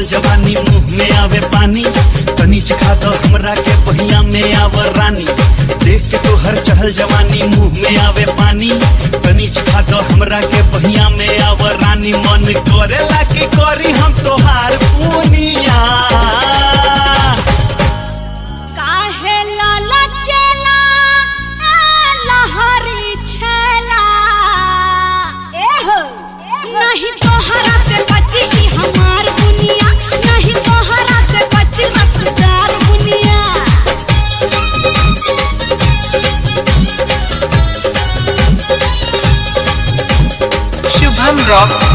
चढ़ल जवानी मुंह में आवे पानी तनी चखा दो हमरा के पहिया में आव रानी देख के तोहर चढ़ल जवानी मुंह में आवे पानी तनी चखा दो हमरा के पहिया में आव रानी मन करेला की करी हम तोहार पुनिया काहे लाला चेला ए लहरी छेला एहो नहीं तोहरा से बची ई हमार दुनिया नहीं तोहरा से बची रसदार दुनिया Shubham Rock